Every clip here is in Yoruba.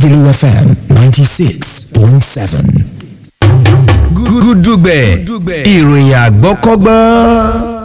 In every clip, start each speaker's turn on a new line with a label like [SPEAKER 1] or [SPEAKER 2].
[SPEAKER 1] Lagelu FM 96.7.
[SPEAKER 2] gúdúgbẹ̀ ìròyìn àgbọ́kọ́gbọ́n.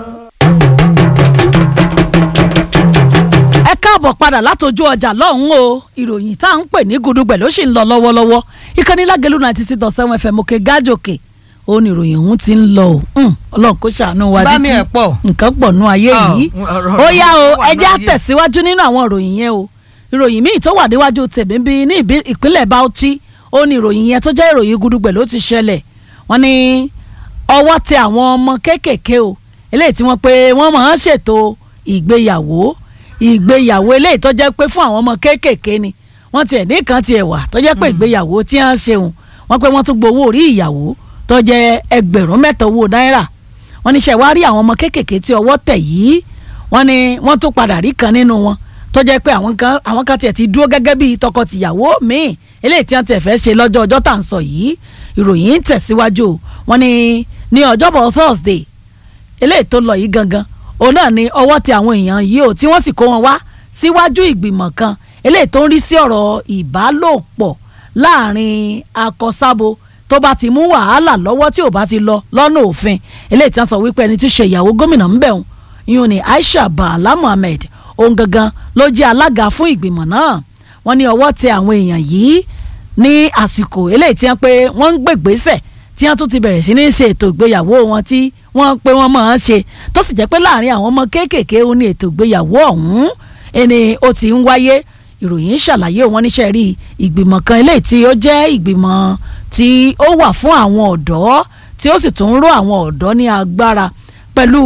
[SPEAKER 3] ẹ káàbọ̀ padà látọjú ọjà lọ́hùn o ìròyìn tá à ń pè ní gudugbẹ̀ ló sì ń lọ lọ́wọ́lọ́wọ́ ìkànnì lágẹ̀lú ninety six dot seven fm òkè gájòkè ó ní ìròyìn ọ̀hún ti ń lọ o Hmm, ọlọ́run kó ṣàánú wa
[SPEAKER 4] Bá mi
[SPEAKER 3] títí
[SPEAKER 4] ẹ̀ pọ̀.
[SPEAKER 3] nǹkan pọ̀ nú ayé
[SPEAKER 4] Ah,
[SPEAKER 3] yìí
[SPEAKER 4] ọ̀rọ̀
[SPEAKER 3] ó yá o
[SPEAKER 4] wà
[SPEAKER 3] ẹ
[SPEAKER 4] nú
[SPEAKER 3] jẹ́
[SPEAKER 4] ayé.
[SPEAKER 3] àtẹ̀síwájú nínú àwọn ìròyìn yẹn o ìròyìn míì tó wà níwájú tèmi bí ní ìbí- ìpínlẹ̀ Bauchi ó ní ìròyìn yẹn tó jẹ́ ìròyìn gudugbẹ̀ ló ti ṣẹlẹ̀ wọ́n ní ọwọ́ tẹ àwọn ọmọ kéékèèké o eléyìí tí wọ́n pé wọ́n máa ń ṣètò ìgbéyàwó ìgbéyàwó eléyìí tó jẹ́ pé fún àwọn ọmọ kéékèèké ni wọ́n tiẹ̀ ní kan tiẹ̀ wà tó jẹ́ pé ìgbéyàwó tí wọ́n ṣeun wọ́n pé wọ́n tún gbowó orí ìyàwó tó jẹ́ ẹgbẹ̀rún mẹ́ta owó náírà wọ́n ní ṣe wá rí àwọn ọmọ kéékèèké tí ọwọ́ tẹ̀ yìí wọ́n ní wọ́n tún padà rí kan nínú wọn tó jẹ́ pé àwọn kan àwọn kan tiẹ̀ ti dúró gẹ́gẹ́ bíi tọkọ-tìyàwó míì eléyìí tí wọ́n tiẹ̀ fẹ́ ṣe lọ́jọ́ ọjọ́ tá à ń sọ yìí ìròyìn ń tẹ̀síwájú o. wọ́n ní ní ọjọ́bọ̀ Thursday eléyìí tó lọ yìí gangan òun náà ni ọwọ́ tẹ àwọn èèyàn yìí o tí wọ́n sì kó wọn wá síwájú ìgbìmọ̀ kan eléyìí tó ń rí sí ọ̀rọ̀ ìbálòpọ̀ láàrin akọsábo tó bá ti mú wàhálà lọ́wọ́ tí ò bá ti lọ lọ́nà òfin eléyìí tí wọ́n sọ wípé ẹni tí í ṣe ìyàwó gómìnà ń bẹ̀ wọ́n yún ni Aisha Bala Muhammed òun gangan ló jẹ́ alága fún ìgbìmọ̀ náà wọ́n ní ọwọ́ tẹ àwọn èèyàn yìí ní àsìkò eléyìí tí wọ́n pé wọ́n ń gbègbèsẹ̀ tí wọ́n tún ti bẹ̀rẹ̀ sí ní ṣe ètò ìgbéyàwó wọn tí wọ́n pé wọ́n máa ń ṣe tó sì jẹ́ pé láàrin àwọn ọmọ kéékèèké ó ní ètò ìgbéyàwó ọ̀hún ẹni ó ti ń wáyé ìròyìn ṣàlàyé wọn níṣẹ́ rí ìgbìmọ̀ kan eléyìí tí ó jẹ́ ìgbìmọ̀ tí ó wà fún àwọn ọ̀dọ́ tí ó sì tún ń ró àwọn ọ̀dọ́ ní agbára pẹ̀lú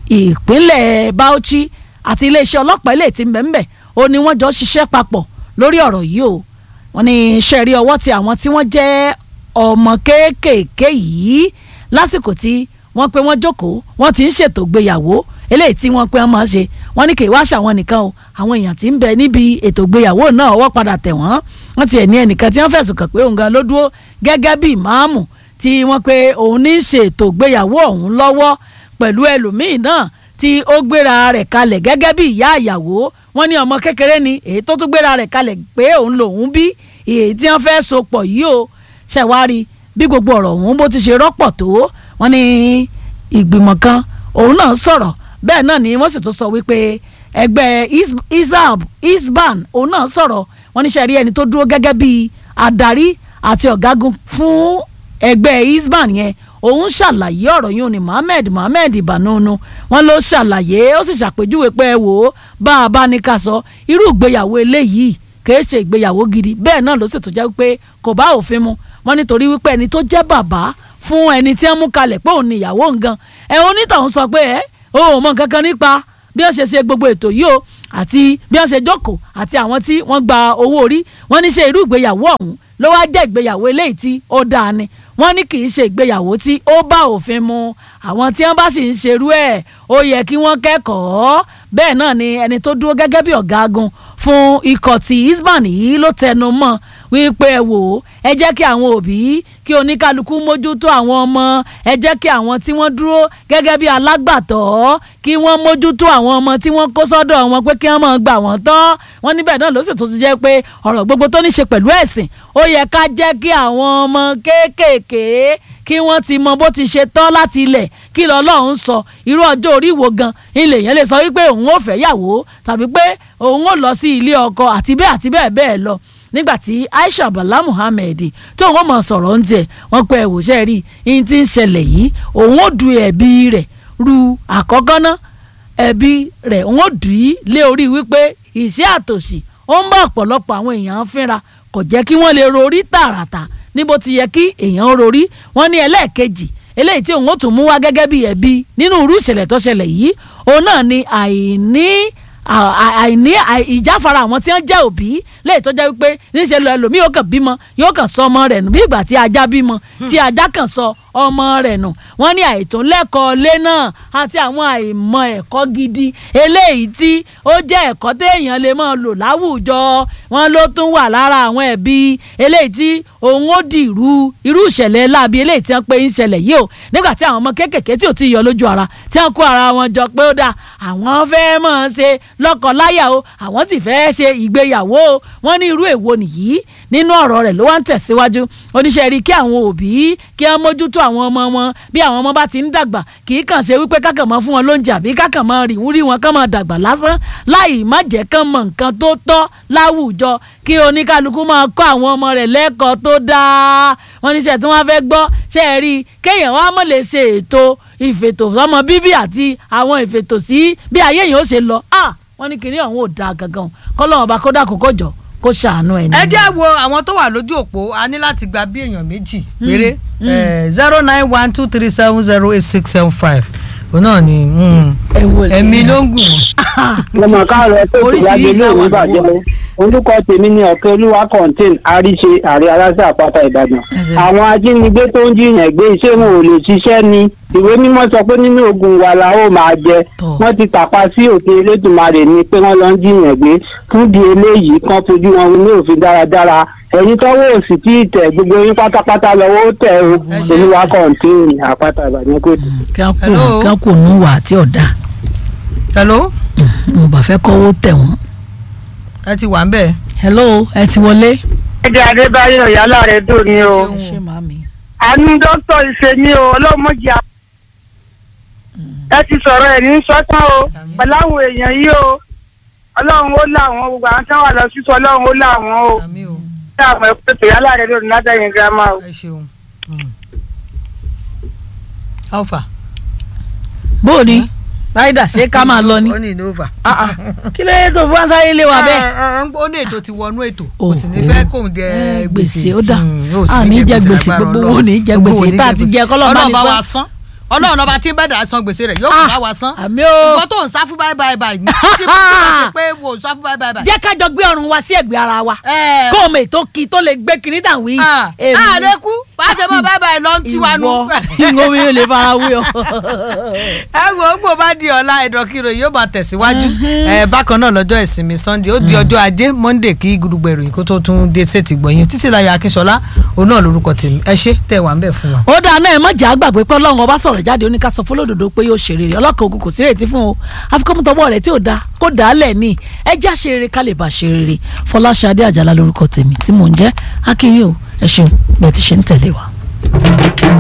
[SPEAKER 3] ìpínlẹ̀ Bauchi àti iléeṣẹ́ ọlọ́pàá eléyìí tí ń bẹ ń bẹ ó ní wọ́n jọ ṣiṣẹ́ papọ̀ lórí ọ̀rọ̀ yìí o wọ́n ní iṣẹ́ rí ọwọ́ ti àwọn tí wọ́n jẹ́ ọmọ kéékèèké yìí lásìkò tí wọ́n pé wọ́n jókòó wọ́n ti ń ṣètò ìgbéyàwó eléyìí tí wọ́n pé wọ́n máa ṣe wọ́n ní kì í wá ṣàwọn nìkan o àwọn èèyàn tí ń bẹ níbi ètò ìgbéyàwó náà ọwọ́ padà tẹ̀ wọ́n wọ́n ti ẹ̀ ní ẹnìkan tí wọ́n fẹ̀sùn kàn pé òun gan ló dúró gẹ́gẹ́ bí ìmáàmù tí wọ́n pé òun ní í ṣe ètò ìgbéyàwó ọ̀hún lọ́wọ́ pẹ̀lú ẹlòmíì náà tí ó gbéra rẹ̀ kalẹ̀ gẹ́gẹ́ bí ìyá ìyàwó wọ́n ní ọmọ kékeré ni èyí tó tún gbéra rẹ̀ kalẹ̀ pé òun lòun bí èyí tí wọ́n fẹ́ so pọ̀ yìí o ṣẹ̀wárí bí gbogbo ọ̀rọ̀ ọ̀hún bó ti ṣe rọ́pọ̀ tó wọ́n ní ìgbìmọ̀ kan òun náà sọ̀rọ̀ bẹ́ẹ̀ náà ni wọ́n sì tún sọ wípé ẹgbẹ́ Is- isab isban òun náà sọ̀rọ̀ wọ́n ní sẹ́rí ẹni tó dúró gẹ́gẹ́ bí adarí àti ọ̀gágun fún ẹgbẹ́ isban yẹn òun ṣàlàyé ọ̀rọ̀ yìí ni Mohammed Mohammed Ìbànúnu wọn ló ṣàlàyé ó sì ṣàpèjúwe pé ẹ wò ó bá a bá ní ká sọ irú ìgbéyàwó eléyìí kì í ṣe ìgbéyàwó gidi bẹ́ẹ̀ náà ló sì tó jẹ́ pé kò bá òfin mu wọn nítorí wípé ẹni tó jẹ́ bàbá fún ẹni tí wọ́n mú kalẹ̀ pé òun ni ìyàwó ngan ẹ onítàwọn sọ pé ẹ o ò mọ nǹkan kan nípa bí wọ́n ṣe ṣe gbogbo ètò yìí o àti bí wọ́n ṣe jókòó àti àwọn tí wọ́n gba owó orí wọ́n ní ṣe irú ìgbéyàwó ọ̀hún ló wá jẹ́ ìgbéyàwó eléyìí tí ó dáa ni wọ́n ní kì í ṣe ìgbéyàwó tí ó bá òfin mu àwọn tí wọ́n bá sì ń ṣerú ẹ̀ ó yẹ kí wọ́n kẹ́kọ̀ọ́ bẹ́ẹ̀ náà ni ẹni tó dúró gẹ́gẹ́ bí ọ̀gágun fún ikọ̀ tí isban yìí ló tẹnu mọ́ wípé ẹ wò ó ẹ jẹ́ kí àwọn òbí kí oníkálukú mójútó àwọn ọmọ ẹ jẹ́ kí àwọn tí wọ́n dúró gẹ́gẹ́ bí alágbàtọ́ kí wọ́n mójútó àwọn ọmọ tí wọ́n kó sọ́dọ̀ wọn pé kí wọ́n máa gbà wọ́n tọ́ wọ́n níbẹ̀ náà ló sì tún ti jẹ́ pé ọ̀rọ̀ gbogbo tó ní ṣe pẹ̀lú ẹ̀sìn ó yẹ ká jẹ́ kí àwọn ọmọ kéékèèké kí wọ́n ti mọ bó ti ṣe tọ́ láti ilẹ̀ kí lọ́lọ́run sọ irú ọjọ́ orí wo gan ilé yẹn lè sọ wípé òun ò fẹ́ yàwó tàbí pé òun ò lọ sí ilé ọkọ àti bẹ́ẹ̀ àti bẹ́ẹ̀ bẹ́ẹ̀ lọ nígbàtí Aisha Bala Muhammed tó wọ́n mọ̀ sọ̀rọ̀ ń tiẹ̀ wọ́n pẹ́ ẹ̀wòṣẹ́ rí i ti ń ṣẹlẹ̀ yìí òun ò du ẹ̀bi rẹ̀ ru àkọ́kọ́ ná ẹ̀bi rẹ̀ òun ò dù í lé orí wípé ìṣẹ́ àtòṣì ó ń bá ọ̀pọ̀lọpọ̀ àwọn èèyàn fínra kò jẹ́ kí wọ́n lè rorí tààràtà níbo ti yẹ kí èèyàn rorí wọ́n ní ẹlẹ́ẹ̀kejì eléyìí tí òun ó tún mú wá gẹ́gẹ́ bí ẹ̀bi nínú irú ìṣẹ̀lẹ̀ tó ṣẹlẹ̀ yìí òun náà ni àìní àìní ìjáfara àwọn tí wọ́n jẹ́ òbí lẹ́yìn tó jẹ́ wípé níṣẹ́ lọ ẹlòmíì yóò kàn bímọ yóò kàn sọ ọmọ rẹ̀ nù bí ìgbà tí ajá bímọ tí ajá kàn sọ ọmọ rẹ̀ nù wọ́n ní àìtó lẹ́kọ̀ọ́ lé náà àti àwọn àìmọ̀ ẹ̀kọ́ gidi eléyìí tí ó jẹ́ ẹ̀kọ́ téèyàn lè máa lò láwùjọ wọn ló tún wà lára àwọn ẹ̀bí eléyìí tí òun ó di irú irú ìṣẹ̀lẹ̀ láabi eléyìí tí wọ́n pe ń ṣẹlẹ̀ yìí o nígbà tí àwọn ọmọ kéékèèké tí ò ti yọ lójú ara tí wọ́n kó ara wọn jọ pé ó dáa àwọn fẹ́ mọ̀ ṣe lọ́kọ-láyà o àwọn sì fẹ́ ṣe ìgbéyàwó o wọ́n ní irú èwo nìyí nínú ọ̀rọ̀ rẹ̀ ló wá ń tẹ̀síwájú oníṣẹ́ rí kí àwọn òbí kí wọ́n mójútó àwọn ọmọ wọn bí àwọn ọmọ bá ti ń dàgbà kì í kàn ṣe wípé kákàn mọ́ fún wọn lóúnjẹ àbí kákàn mọ́ rí rí wọn kán mọ́ dàgbà lásán láì má jẹ́ kán mọ̀ nǹkan tó tọ́ láwùjọ kí oníkálukú máa kọ́ àwọn ọmọ rẹ̀ lẹ́kọ̀ọ́ tó dáa wọ́n níṣẹ́ tí wọ́n fẹ́ gbọ́ ṣe é rí kéèyàn wá mọ̀ lè ṣe ètò ìfètò sọmọ bíbí àti àwọn ìfètò sí bí ayé yìí ó ṣe lọ wọ́n ní kinní ọ̀hún ò dáa gangan kọ́lọ́wọ́n bá kó dákun kó jọ kó ṣàánú ẹ̀ ní.
[SPEAKER 4] ẹ jẹ́ wo àwọn tó wà lójú òpó a ní láti gba bí èèyàn méjì péré zero nine one two three seven zero eight six seven five òun náà ni ẹ̀mí ló ń gùn wọ́n.
[SPEAKER 5] mo mọ̀ káàárọ̀ tó ti wájú ilé ìwé bàjẹ́ orúkọ tèmi ni ọ̀kẹ́ olúwa contain àríṣe àrí aláṣẹ àpáta ìbàdàn àwọn ajínigbé tó ń jiyàn gbé iṣẹ́ wọn ò lè ṣiṣẹ́ ni ìwé mímọ́ sọ pé nínú ogun wa la ó máa jẹ wọ́n ti tàpá sí òfin elédùnmarè ni pé wọ́n lọ ń jiyàn gbé fún di eléyìí kan fojú wọn ní òfin dáradára ẹ̀yin tọ́wọ́ òsì tí ì tẹ̀ gbogbo yín pátápátá lọ́wọ́ ó tẹ̀ o olúwa contain àpáta ìbàdàn kò tó.
[SPEAKER 3] kí wọ́n kò nù wà tí ọ̀dà.
[SPEAKER 4] hello.
[SPEAKER 3] mo bá fẹ́ kọ́wọ́ tẹ̀ wọ́n.
[SPEAKER 4] ẹ ti wà ń bẹ̀.
[SPEAKER 3] hello ẹ ti wọlé.
[SPEAKER 6] ẹ̀jẹ̀ adébáyọ̀ yálà rẹ̀ dùn ní o.
[SPEAKER 3] ṣé màmí.
[SPEAKER 6] àánú dókítà ìṣe ní o ọlọ́mọdé a. ẹ ti sọ̀rọ̀ ẹ̀ ní sọ́tàn o pẹ̀lú àwọn èèyàn yìí o ọlọ́run ó là wọ́n gbogbo àwọn tí wọ́n wà lọ sísọ ọlọ́run ó là wọ́n o.
[SPEAKER 4] àmì o
[SPEAKER 6] ṣé àwọn ẹ̀kọ́ yálà rẹ̀ dùn látẹ̀yìn girama o.
[SPEAKER 4] ẹ ṣeun. alfa.
[SPEAKER 3] bó o ní ráìdà ṣé ká máa lọ ni
[SPEAKER 4] ó ní ìnova.
[SPEAKER 3] kí ló dé tó fún ansáyé lé wa bẹ́ẹ̀.
[SPEAKER 4] ó ní ètò ti wọnú ètò kò sì ní fẹ́ kóun jẹ
[SPEAKER 3] gbèsè ó dà
[SPEAKER 4] Mm, ó sì
[SPEAKER 3] à ní jẹ gbèsè
[SPEAKER 4] lágbára
[SPEAKER 3] gbogbo
[SPEAKER 4] Ọlọ́run.
[SPEAKER 3] wo ní jẹ
[SPEAKER 4] Gbogbo wo
[SPEAKER 3] gbèsè
[SPEAKER 4] ní
[SPEAKER 3] tá a
[SPEAKER 4] jẹ
[SPEAKER 3] ti
[SPEAKER 4] gbèsè.
[SPEAKER 3] jẹ kọ́lọ́ bá
[SPEAKER 4] Ọlọ́run
[SPEAKER 3] ní
[SPEAKER 4] bá wa
[SPEAKER 3] sọ.
[SPEAKER 4] san ọlọ́run ọba tí ń bẹ̀dà san gbèsè rẹ̀ yóò
[SPEAKER 3] Ah,
[SPEAKER 4] kó bá wa san
[SPEAKER 3] àmì o.
[SPEAKER 4] nǹkan tó ń sá fún báyìí báyìí báyìí ní tí mo ti wá sí pé wò ó sá fún báyìí báyìí báyìí.
[SPEAKER 3] jẹ́ ká jọ gbé ọrùn wa sí ẹ̀gbẹ́ ara wa
[SPEAKER 4] Ẹ.
[SPEAKER 3] kó o mọ̀ ètò kí tó lè gbé kinní dàn wí.
[SPEAKER 4] Ah, a lè kú bá a ṣe mọ báyìí báyìí lọ ń tiwa nù.
[SPEAKER 3] ìwọ ìwọ mi ò lè fara wí ọ.
[SPEAKER 4] ẹ wo gbò bá di ọ̀la ẹ̀dọ̀kìrò yóò máa tẹ̀síwájú ẹ bákan náà lọ́jọ́ ìsinmi sunday ó di ọjọ́ ajé monday kí gudugbò ìròyìn kó tó tún dé sétí gbọ̀nyìn títí láyọ̀ akínṣọlá òun náà lórúkọ tèmi ẹ ṣé tẹ̀ wá ń bẹ̀ fún wa.
[SPEAKER 3] ó dáa náà ẹ má jà á gbàgbé pé ọlọ́run ọba sọ̀rọ̀ jáde ó ní ká sọ fọlọ́dọ̀dọ̀ pé yóò ṣe rere ọlọ́kan ogun kò sí rètí fún o àfikọ́mùtọ́wọ́ rẹ̀ tí ò dáa kó dà á lẹ̀ ní ẹ já ṣe rere ká lè bá ṣe rere fọláṣadé àjàlá lórúkọ tèmi tí mò ń jẹ́ akínyìn o ẹ ṣeun bẹ́ẹ̀ ti ṣe ń tẹ̀lé wa.